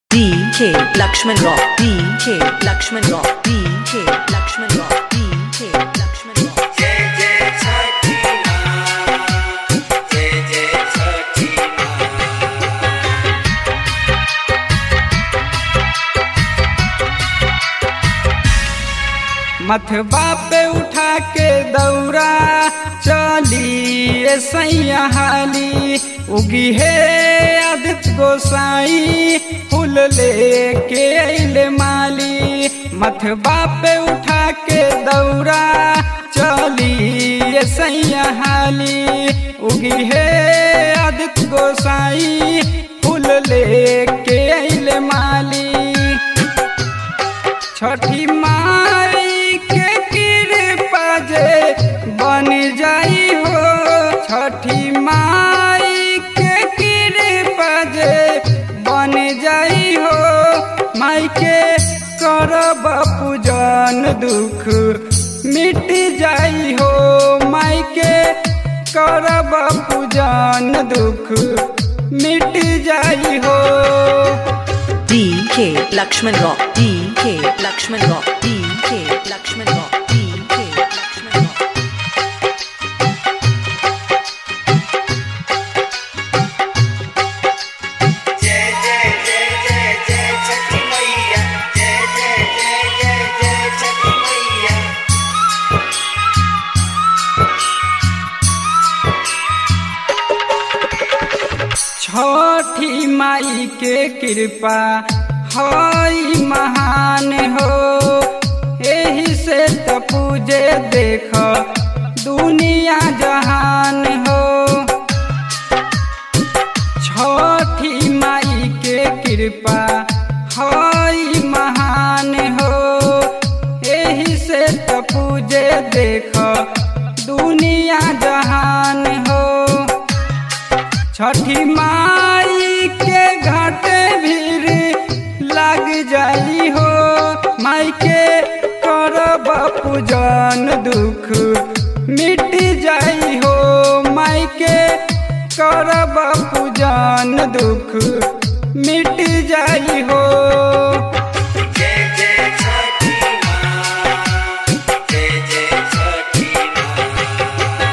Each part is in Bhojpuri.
DK Lakshman Rock DK Lakshman Rock DK Lakshman Rock DK Lakshman Rock जय जय छठी माँ जय जय छठी माँ मथबा पे उठा के दौरा चली सैया हाली उगी है आदित्य गोसाई फूल लेके अइले माली मथबा पे उठा के दौरा चली सैया हाली उगी है आदित्य गोसाई फूल लेके अइले माली छठी माई के कृपा जे बन जाई हो छठी माई के कृपा जे बन जाई हो माई के करब पूजन दुख मिट जाई हो माई के करब पूजन दुख मिट जाई हो DK Lakshman Rock DK Lakshman Rock DK Lakshman Rock DK Lakshman Rock जय जय जय जय जय छठी मैया जय जय जय जय जय छठी मैया छठी माई के कृपा हई महान हो एही से त पूजे देख दुनिया जहान हो छठी माई के कृपा हई महान हो एही से त पूजे देख दुनिया जहान हो छठी माई के घाटे भीड़ लग जाई हो माई के करब पूजन दुख मिट जाई हो माई के करब पूजन दुख मिट जाई हो जय जय छठी माँ जय जय छठी माँ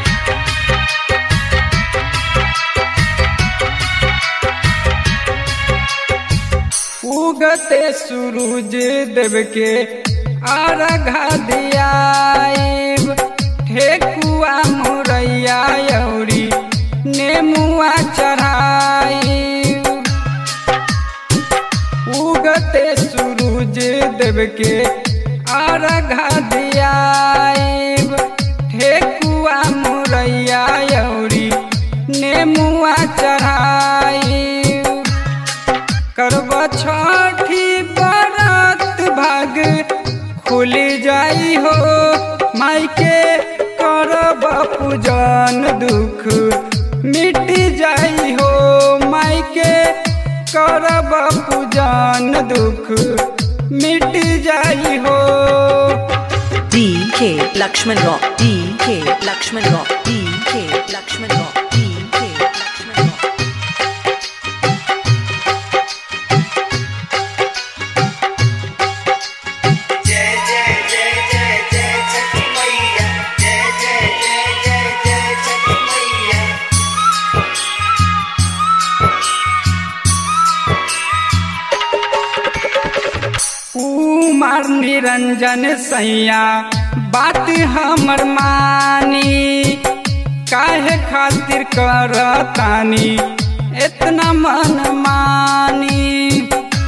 उगते सूरज देव के अर्घा दियाइब ठेकुआ मुरैया यौरी नेमुआ चढ़ाइब उगते सूरज देव के अर्घा दियाइब ठेकुआ मुरैया यौरी नेमुआ चढ़ाइब करब छठी बरात भाग खुल जाई हो माई के करब पूजन दुख मिट जाई हो माई के करब पूजन दुख मिट जाई हो DK Lakshman Rock DK Lakshman Rock DK Lakshman Rock DK Lakshman Rock जय जय जय जय जय छठी मैया जय जय जय जय जय छठी मैया कुमार निरंजन सैया बात हमर मानी काहे खातिर करतानी इतना मन मानी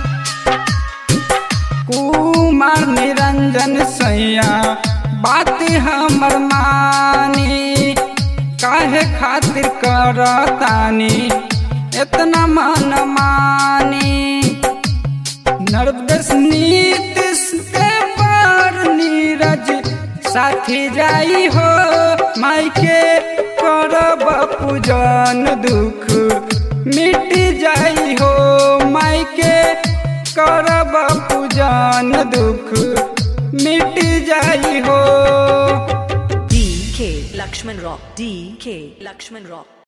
कुमार निरंजन सैया बात हमर मानी काहे खातिर करतानी इतना मन मानी नर्वस नीतिश के पार नीरज साथी जाई हो माई के करब पूजन दुख मिट जाई हो माई के करब पूजन दुख मिट जाई हो DK Lakshman Rock DK Lakshman Rock